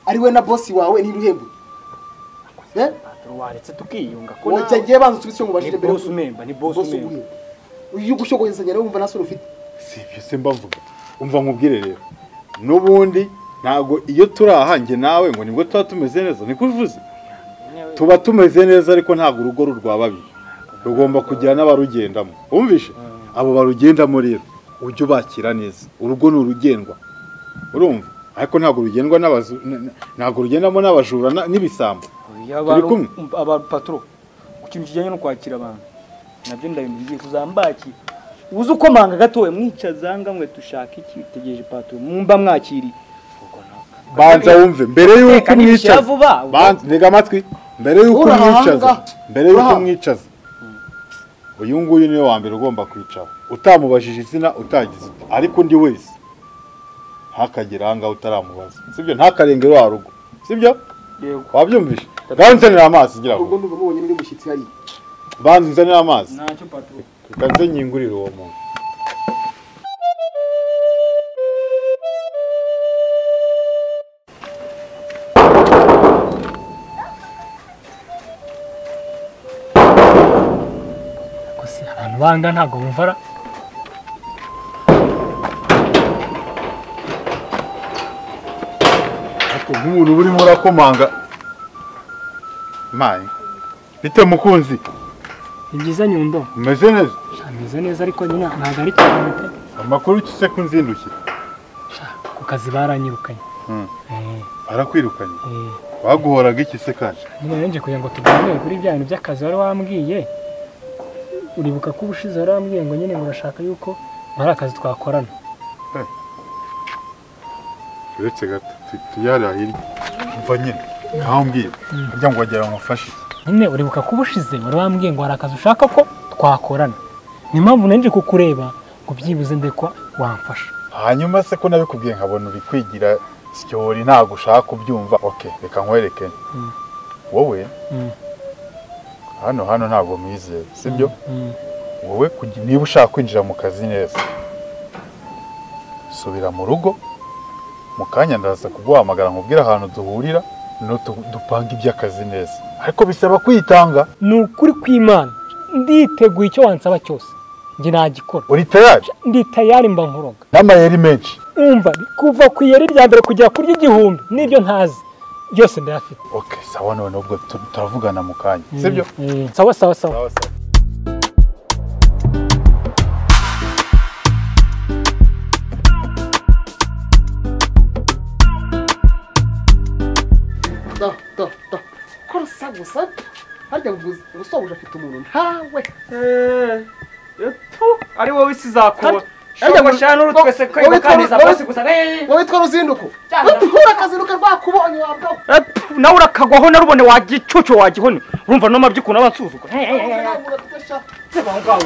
ari we na bosi wawe ntiruhembe Petero waretse tukiyunga ko wowe cyagiye banza usubitse ngo ubashije ni boss umemba ni boss bosi umemba umwe uyu gushogoyezanya nawe wumva nta sura ufite si ibyo se mvuga umva nkubwire rero n'ubundi ntabwo iyo turi aha njye nawe ngo nibwo tuba tumeze neza niko uvuze tuba tumeze neza ariko ntabwo urugo rurwa babiri rugomba kugira n'abarugendamo wumvishe abo barugendamo rero ujye ubakira neza urugo ni urugendwa urumva ariko ntabwo rugendwa n'abazu n- n- ntabwo rugendamo n'abajura na- n'ibisambo Turi kumwe. abantu patro ku kintu kijyanye no kwakira abantu nabyo ndabimenye ugiye kuzambakira uzi uko manga gatoya mwicaza ngamwe dushaka iki tegereje patro mumba mwakiriye banza wumve mbere y'uko Teka ntibishyira umwicaza vuba. banza ntega amatwi mbere y'uko Uraha umwicaza hanga. mbere y'uko Uraha. umwicaza uyu nguyu niwe wa mbere ugomba kwicara utamubajije izina utagize uti ariko undi wese ntakagere aha ngaho utaramubaza sibyo ntakarengere wa rugo sibyo yego wabyumvishe banza nzanira amazi ngira ubwo ngo ndumva mubonye n'undi mushyitsi hariya banza nzanira amazi ntacyo patro tukanze nyingurire uwo muntu gusa abantu banga ntabwo bumvara ariko nk'umuntu uba urimo urakomanga mayi bite mukunzi ni byiza nyundo umeze neza Sha, meze neza ariko nyine ntabwo ari cyane pe. amakuru icyo ku nzindukire Sha, ku kazi baranyirukanye Mm. Eh, arakwirukanye eh. baguhoraga iki se kandi nyine yongeye kugira ngo tuganire kuri bya bintu by'akazi wari wambwiye uribuka ko ubushize wari wambwiye ngo nyine murashaka yuko hari akazi twakorana uretse gato tu- tujyare hirya mva nyine nkaho mbwira kugira ngo wagira ngo mufashe nyine uribuka ko ubushize wari wambwiye ngo hari akazi ushaka ko twakorana ni impamvu nanjye kukureba ngo byibuze ndekwa wamfasha hanyuma se ko nabikubwiye nkabona uri kwigira sityori ntabwo ushaka kubyumva ok reka nkwereke Mm. wowe Mm. hano hano ntabwo mwizeye sibyo Mm. wowe kugi- niba ushaka kwinjira mu kazi neza subira mu rugo mu kanya ndaza kuguhamagara nkubwire ahantu duhurira no dupanga iby'akazi neza ariko bisaba kwitanga ni ukuri kw'imana nditeguye icyo wansaba cyose njye nagikora uri tayari ndi tayari mba nkuroga n'amayeri menshi umva kuva ku iyeri rya mbere kugera kuri igihumbi n'ibyo ntazi byose ndayafite ok sawa none ubwo tu- turavugana mu kanya sibyo Mm. sawa sawa sawa sawa sawa da da da ko rusa gusa harya ubusobuja afite umuntu ntawe tu ari wowe isi zakura Arya ngo- shogo shano uru twese wowe- kwiba wowe- kaneza wowe- bose gusa eh, wowe twari uzinduko Cyane. ura akazinduka rwakubonye wabwawe eh, tu, nawe urakagwaho narubone wagicucu wagihone urumva no mabyi ukuntu aba ansuzuka Eh, eh, eh, eh. Seba aho ngaho.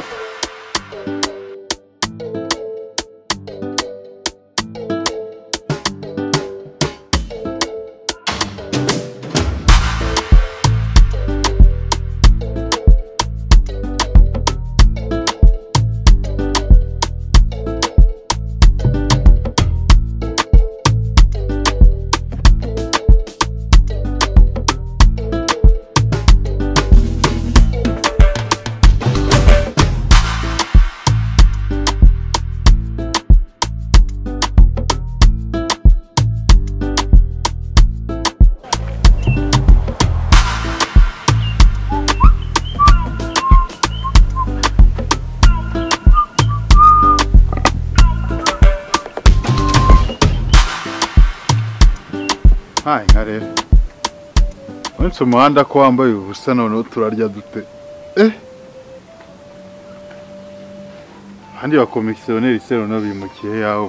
ntaye nka rero uretse umuhanda ko wambaye ubusa noneho turarya dute eh abandi bakomisiyoneri se noneho bimukiye yaho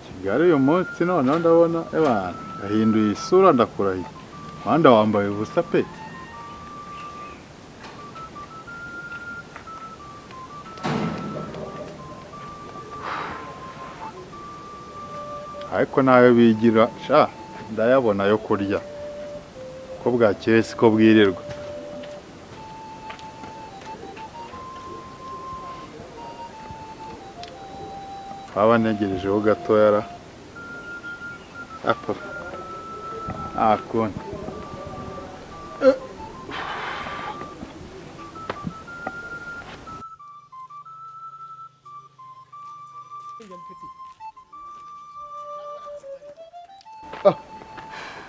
kigali uyu munsi noneho ndabona ebana yahinduye isura ndakurahiye umuhanda wambaye ubusa pe ariko nayo bigira sha ndayabona yo kurya ko bwakeye siko bwirirwa waba ntegerejeho gatoya ra apfa nta kundi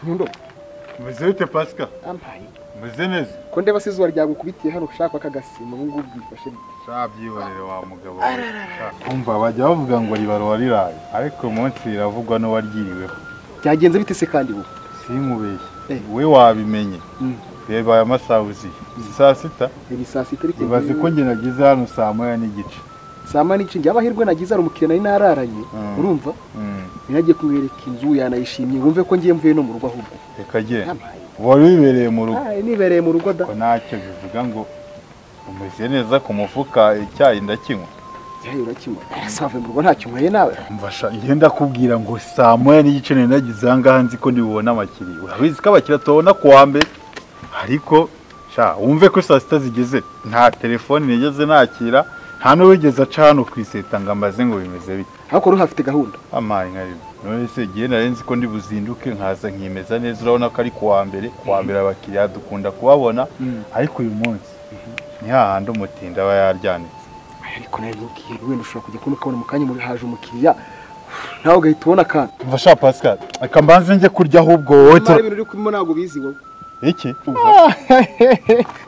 nyundo umeze bite pasika ampaye umeze neza ko ndeba se izuba ryagukubitiye hano ushaka akagasima ubu ngubu bwifashe nta byihorere wa mugabo we. kumva bajya bavuga ngo ribaruwa riraye ariko uyu munsi riravugwa n'uwaryiriweho byagenze bite se kandi ubu simubeshye Eh. we wabimenye Mm. reba aya masaha uziye saa sita ni saa sita ariko ibaze ko njye nageze hano saa moya n'igice saa moya n'igice njye amahirwe nagize hari umukiriya nari nararanye Mm. urumva Mm. ntiyagiye kumwereka inzu yanayishimye wumve ko ngiye mvuye no mu rugo ahubwo reka genda yampaye wari wibereye mu rugo Aye, nibereye mu rugo da ko ntacyo bivuga ngo umeze neza ku mufuka icyayi ndakinywa yewe urakinywa save mu rugo ntacyo unyweye nawe mfasha ngenda kubwira ngo saa moya n'igice nari nagize aha ngaha nzi ko ntibubona abakiriya urabizi ko abakiriya tubabona ku wa mbere ariko sha wumve ko saa sita zigeze nta telefoni nigeze nakira nta n'uwigeze aca hano ku iseta ngo amaze ngo bimeze bite ariko rero hafite gahunda amaye nkari none se igihe nari nzi ko ndibuzinduke nkaza nkimeza neza urabona ko ari ku wa mbere ku wa mbere abakiriya dukunda kubabona ariko uyu munsi ni hahandi umutindi aba yaryanitse Aye, ariko nawe ntukihebe wenda ushobora kujya kubona ukabona mu kanya muri haje umukiriya nawe ugahita ubona akantu mfasha pascal reka mbanze njye kurya ahubwo wowe amara tura- ibintu uri kubimo ntabwo ubizi wowe iki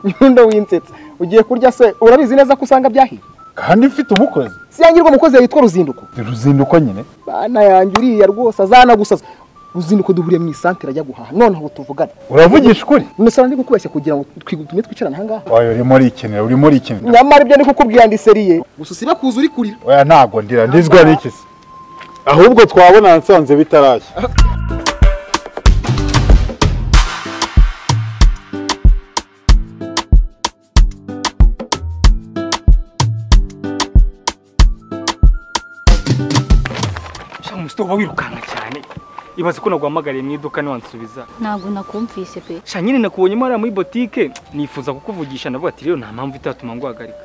nyundo winsetse ugiye kurya se urabizi neza ko usanga byahiye kandi mfite umukozi si yangirwa umukozi yitwa ruzinduko ruzinduko nyine bana yanjye uriya rwose azanagusaza ruzinduko duhuriye mu isantere ajya guhaha noneho tuvugane uravugisha ukuri umusore ndi kukubeshya kugira ngo twi- tume twicarane aha ngaha oya urimo urikenera urimo urikenera nyamara ibyo ndi kukubwira ndi seriye gusa usiba kuza uri kurira oya ntago ndira ndizwa n'iki se ahubwo twabona nsanze bitarashya Sha musite uba wirukanka cyane ibaze ko naguhamagariye mu iduka ntiwansubiza ntabwo nakumvise pe sha nyine nakubonyemo hariya muri botike nifuza kukuvugisha navuga ati rero nta mpamvu itatuma nguhagarika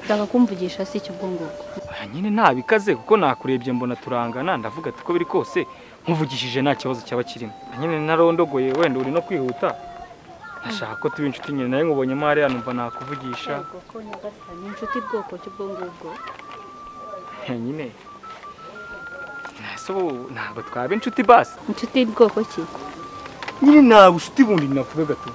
ndaka kumvugisha si icyo ubwo ngubwo oya nyine ntabikaze kuko nakurebye mbona turangana ndavuga ati uko biri kose nkuvugishije nta kibazo cyaba kirimo Na nyine narondogoye wenda uri no kwihuta nashaka ko tuba inshuti nyine nawe nkubonyemo hariya numva nakuvugisha ko nyagasani ni inshuti bwoko ki ubwo ngubwo Eh, nyine ntabwo ntabwo twaba inshuti basi inshuti bwoko ki nyine nta bushuti bundi navuga gato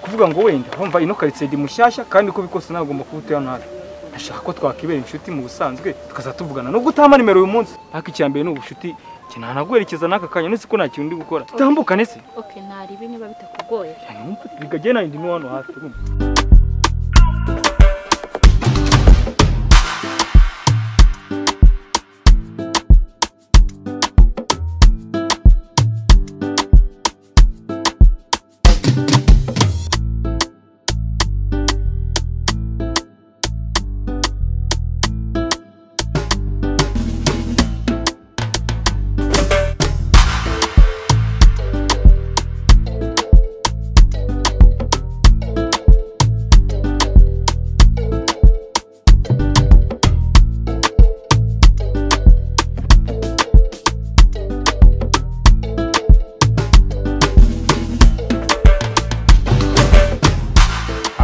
kuvuga ngo wenda urumva ino karitsiye ndi mushyashya kandi uko bikose nagomba kuba utuye hano hafi ndashaka ko twakibera inshuti mu busanzwe tukazatuvugana tuvugana nubwo utama nimero uyu munsi ariko icya mbere ni ubucuti njye nta naguherekeza n'aka kanya nese ko nta kintu ndi gukora tutambukane se ok ntaribi niba bitakugoye cyane wumva bigagenda nanjye ndi no hano hafi urumva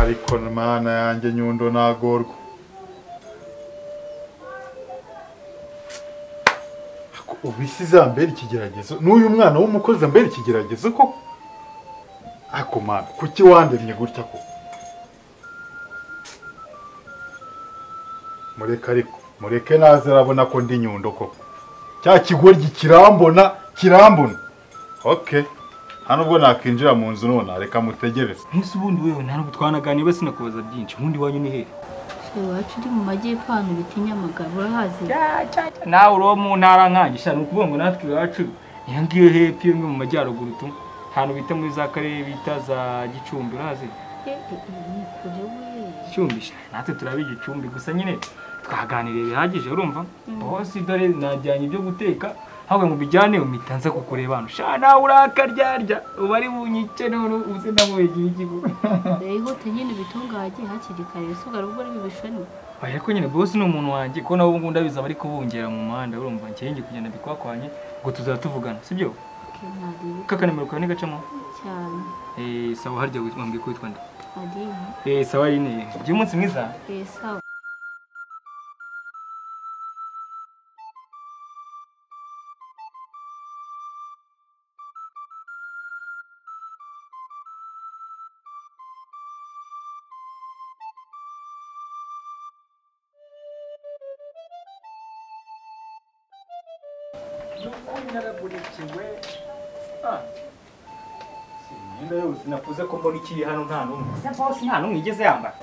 ariko mana yanjye nyundo nagorwa ubisi zambera ikigeragezo n'uyu mwana w'umukozi ambera ikigeragezo koko ako mana kuki wandemye gutya ko mureke ariko mureke naze arabona ko ndi nyundo koko cya kigoryi kirambona kirambona okay nta nubwo nakwinjira mu nzu nona reka mutegereze nk'isi ubundi wewe nta nubwo twanaganiye basi nakubaza byinshi ubundi wanyu ni hehe iwacu uri mu majyepfo ahantu bita inyamagabo urahazi nawe uri mu ntara nkanjye shana ni ukuvuga ngo natwe iwacu iyo ngiyo hepfo iyo ngiyo mu majyaruguru tu ahantu bita muri za karere bita za gicumbi urahazi Eh, eh, eh, ni kure we gicumbi sha, natwe turabiga igicumbi gusa nyine twaganiriye bihagije urumva bose dore najyanye ibyo guteka ahubwo ngo ubijyane umita nza kukureba hano sha nawe urakaryarya uba ari bunyice none uze nawe igihe igihe Eh, ihute nyine ubitungage hakiri kare ese ugaruka uri bibishoni Oya, ariko nyine bosi ni umuntu wanjye ko nawe ubu ndabizaba ariko bungera mu muhanda urumva ngiye ngiye kugenda mbikwakwanye ngo tuzaba tuvugana sibyo Kenari kakanimero kawe nigacamo cyane eh sawa harya wambwiye ko witwa nde ari eh sawa rine ugira umunsi mwiza esawa n'ukuri naraburikiwe ah si imyenda yose nakuze ko mbona ikiri hano nta n'umwe gusa bose nta n'umwe igeze yambara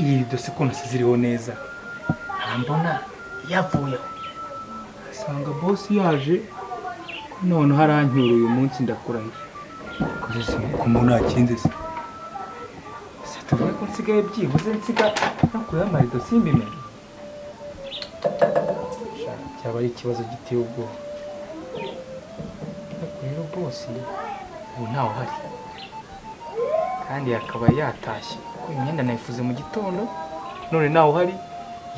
iyi dose ko nasize iriho neza ntambona yavuyeho asanga bosi yaje ko none harancyura uyu munsi ndakurahiye kugeza ko mbona nakinze se se tuvuge ko nsigaye byibuze nsiga no kuyamara ido simbimenye cyaba ari ikibazo giteye ubwoba ariko rero bose ubu ntawe uhari kandi akaba yatashye kuko imyenda nayifuze mu gitondo none ntawe uhari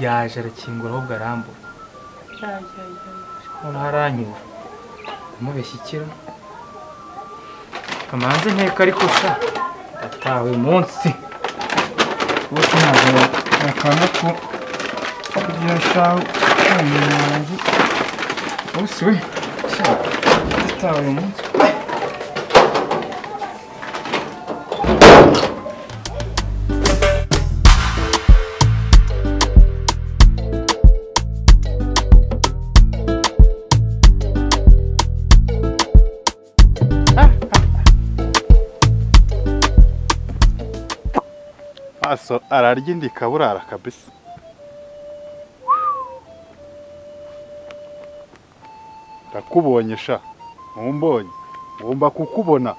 yaje arakingura ahubwo arambura noneho aranyura kumubeshya ikiro kamanze nteka ariko sa ndatawe uyu munsi bose ntabwo bakanga ko kugira shawe umuntu wanjye bose we sha, ndatawe uyu munsi maso ararya indika burara kabisa ndakubonye sha ntumbonye ngomba kukubona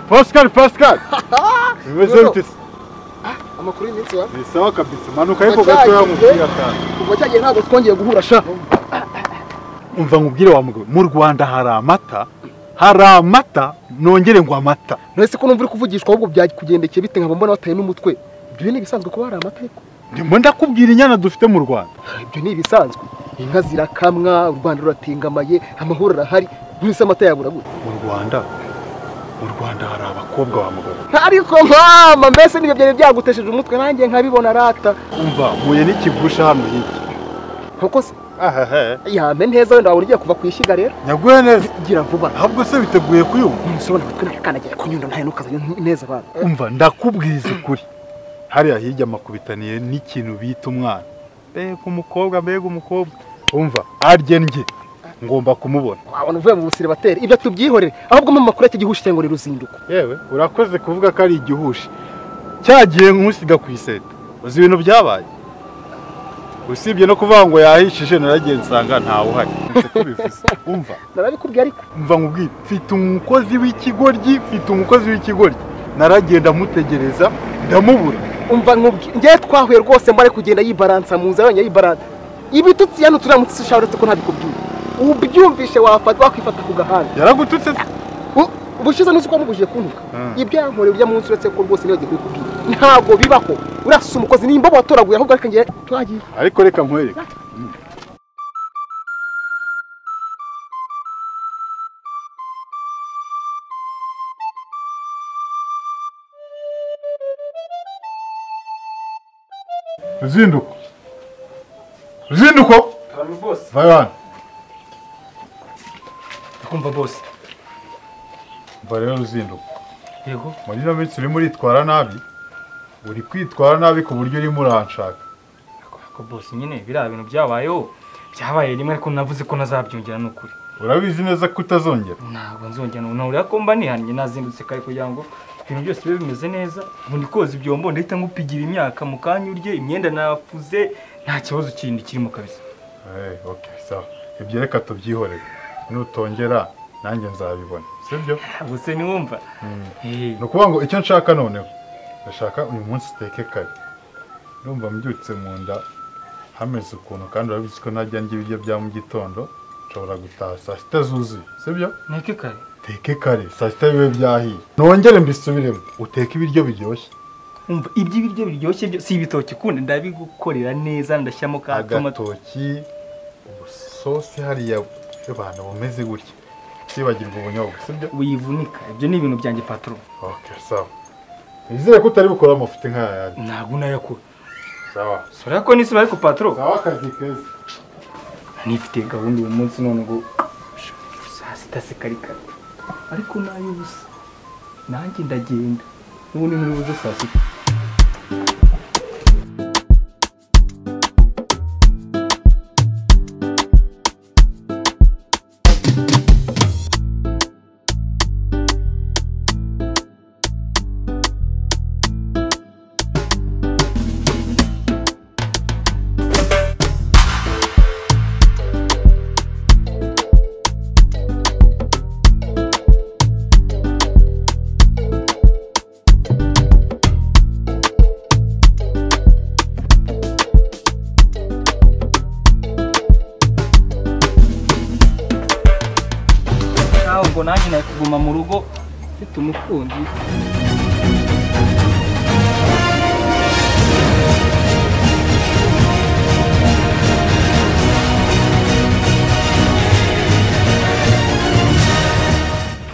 pascal pascal bimeze Yego. bite se? amakuru y'iminsi wa ni sawa kabisa manuka ariko Wacyagiye. gatoya mupira kantu kuva cyagiye ntabwo twongeye guhura sha umva nkubwire wa mugabo mu rwanda hari amata hari amata nongere ngo amata none se ko numva uri kuvugishwa ahubwo byakugendekeye bite nkaba mbona wataye n'umutwe ibyo ni ibisanzwe kuba hari amategeko ndimo ndakubwira inyana dufite mu rwanda ibyo ni ibisanzwe inka zirakamwa u rwanda ruratengamaye amahoro arahari mwese amata yabura gute mu rwanda mu rwanda hari abakobwa wa mugabo ariko nkama mbese nibyo byari byagutesheje umutwe nanjye nkabibona arata umva mpuye n'ikigusha hano hirya nk'uko se ahahe yame neza wenda waba ugiye kuva ku ishyiga rero nyaguhe neza gira vuba ahubwo se witeguye kuyumva nsobanura umutwe nakanagira kunyunda ntayo ntukazanye neza abantu umva ndakubwiza ukuri hariya hirya makubitaniye n'ikintu bita umwana mbega umukobwa mbega umukobwa umva arye ndye ngomba kumubona wabona uvuye mu busire batera ibyo tubyihorere ahubwo mu makuru y'iki gihushi cyangwa ruzinduko yewe urakoze kuvuga ko ari igihushi cyagiye nkusiga ku iseta uzi ibintu byabaye usibye no kuvuga ngo yahishije naragiye nsanga ntawe uhari Nzi ko bivuze. umva narabikubwiye ariko mva nkubwire mfite umukozi w'ikigoryi mfite umukozi w'ikigoryi naragiye ndamutegereza ndamubura umva nkubwi ngewe twahuye rwose mbare kugenda yibaransa mu nzira yonyine yibaransa ibitutsi yano turamutse ushaka uretse ko ntabikubwiye ubyumvishe wafata wakwifata ku gahanga yaragututse se U- ubushize nuzi ko wamubujije kuntuka Mm. ibyo yankoreye ujya munsi uretse ko rwose nibagiye kubikubwira ntabwo bibaho urasa umukozi nimba watoraguye ahubwo ariko ngewe twagiye ariko reka nkwereke ruzinduko ruzinduko abantu bose vayo hano ndakumva bose mva rero ruzinduko yego muri ino minsi urimo uritwara nabi uri kwitwara nabi ku buryo urimo uranshaka ako bose nyine biriya bintu byabayeho byabaye rimwe ariko navuze ko nazabyongera ni ukuri urabizi neza ko utazongera ntabwo nzongera ubu nahurira ko mba nihannye nazindutse kare kugira ngo ibintu byose bibe bimeze neza ubu ndi koza ibyombo ndahita ngupigira imyaka mu kanya urye imyenda nafuze nta kibazo kindi kirimo kabisa Eh, okay, sawa ibyo reka tubyihorere nutongera nanjye nzabibona sibyo gusa niwumva Eh, ni ukuvuga ngo icyo nshaka noneho ndashaka uyu munsi uteke kare ndumva mbyutse mu nda hameze ukuntu kandi urabizi ko najya ndya ibiryo bya mu gitondo nshobora gutaha saa sita zuzuye sibyo nteke kare uteke kare saa sita bibe byahiye nongere mbisubiremo uteke ibiryo biryoshye umva ibyo ibiryo biryoshye byo si ibitoki kundi ndabigukorera neza ndashyiramo ka tomato agatoki ubusosi hariya abantu bumeze gutya sibagirwa ubunyobwa sibyo wivunika ibyo ni ibintu byanjye patro ok sawa nizere ko utari gukora amafuti nk'aya yandi ntabwo unayakura sawa sura ko nisi ariko patro sawa akazi keza nifite gahunda uyu munsi none ngo saa sita se kari kare ariko n'ay'ubusa nanjye ndagenda n'ubundi muri buze saa sita nawe ngo nanjye nari kuguma mu rugo mfite umukunzi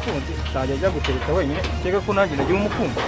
umukunzi ntajya ajya gutereta wenyine ukeka ko nanjye nagira umukunzi